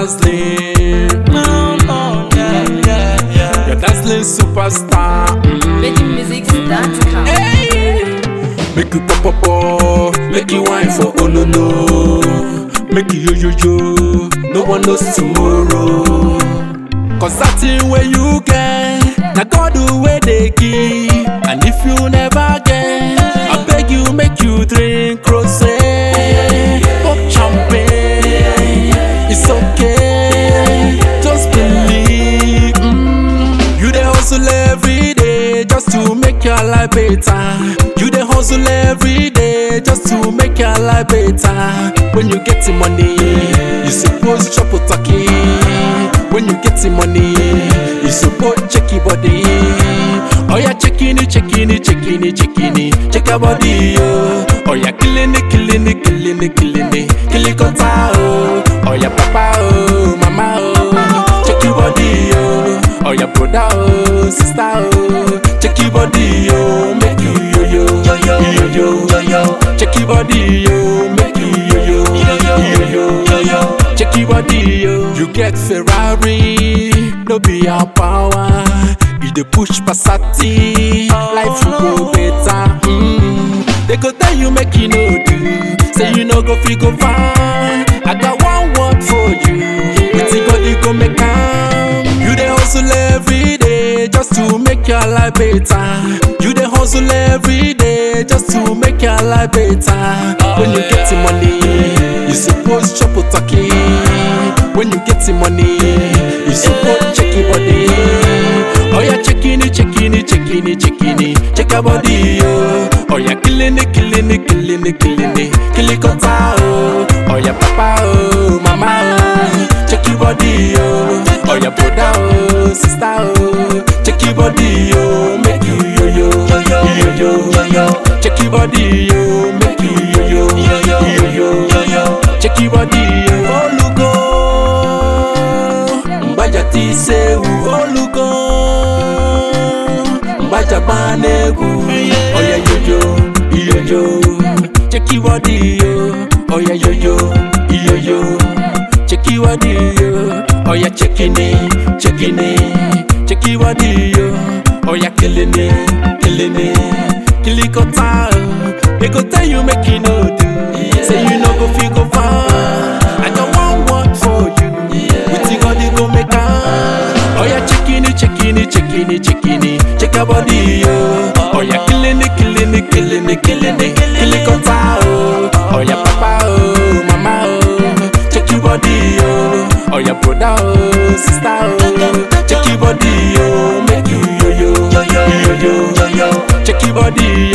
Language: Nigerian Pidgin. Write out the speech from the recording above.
dazzling. Mm, yeah, yeah, yeah. You're dazzling superstar. Mm. VeggieMusics.com. Hey. Make you pop pop pop, make you wine for ololo, make you yo yo yo, no one knows tomorrow. Cause that thing where you get, na God the way they give, and if you never get, I beg you make you drink rosé, pop champagne, it's okay, just believe. Mm. You dey hustle every day just to make your life better. You dey hustle every day just to make your life better. When you get the money, you suppose chop a turkey. When you get the money, you suppose check your body. Oh yeah, checking it, checking it, checking it, checking it, check your body, yo. Oh yeah, killing it, killing it, killing it, killing it, kill it, cut out. Oh yeah, papa, oh, mama, oh, check your body, yo. Oh yeah, brother, oh, sister, oh, check your body, yo, make you yo yo, yo yo, yo yo, yo yo, check your body, yo, make you yo yo, yo yo, yo yo, yo yo, check your body, yo. You get Ferrari, no be our power. You dey push Passati, life will go better. Mm. They go tell you make you no do, say you no go fit go far. I got one word for you, wetin God you go make am. You dey hustle every day just to make your life better. You dey hustle every day just to make your life better. When you get the money, you suppose chop a turkey. When you get the money, you suppose check your body. Oh yeah, checking it, checking it, checking it, checking it, check your body, yo. Oh yeah, killing it, killing it, killing it, killing it, kill it, cut out, oh. Oh yeah, papa, oh, mama, oh, check your body, yo. Oh yeah, brother, oh, sister, oh, check your body, yo. Make you yo yo, yo yo, yo yo, yo check your body, yo. Make you yo yo, yo yo, yo yo, yo yo, check your body, yo. Olugo, mbaja ti sewu, olugo, mbaja banegu. Oh yeah, yo yo, yo yo, check your body, yo. Oh yeah, yo yo, yo yo. Check your body, yo. Oh yeah, checking it, checking it, check your body, yo. Oh yeah, killing it, killing it, kill it, cut out. They go tell you make you no do, say you no go feel go far. I got one word for you, with you God you go make am. Oh yeah, checking it, checking it, checking it, checking it, check your body, yo. Oh yeah, killing it, killing it, killing it, killing it, kill it, cut out. Oh yeah, papa, oh, mama, oh, check your body, yo. Oh yeah, brother, oh, sister, oh, check your body, yo. Make you yo yo, yo yo, yo yo, check your body,